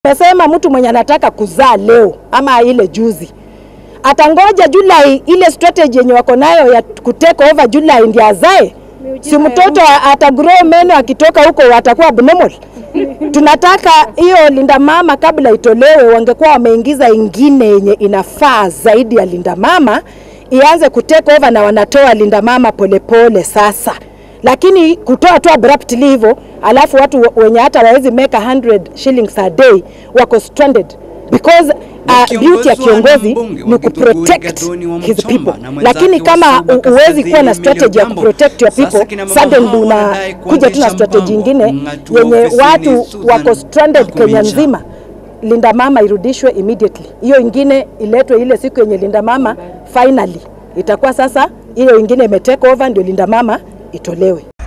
Nasema mtu mwenye anataka kuzaa leo ama ile juzi atangoja Julai, ile strategy yenye wako nayo ya kutake over Julai ndio azae. Si mtoto atagrow meno akitoka huko atakuwa abnormal. Tunataka hiyo linda mama kabla itolewe, wangekuwa wameingiza ingine yenye inafaa zaidi ya linda mama ianze kutake over, na wanatoa linda mama polepole pole sasa lakini kutoa tu abruptly hivyo, alafu watu wenye hata wawezi make 100 shillings a day wako stranded because uh, duty ya kiongozi ni kuprotect his people, lakini kama huwezi kuwa na strategy ya kuprotect your people, suddenly unakuja tu na strategy ingine yenye watu wako stranded Kenya nzima. Linda mama irudishwe immediately, hiyo ingine iletwe ile siku yenye linda mama finally itakuwa sasa, hiyo ingine imetake over, ndio linda mama itolewe.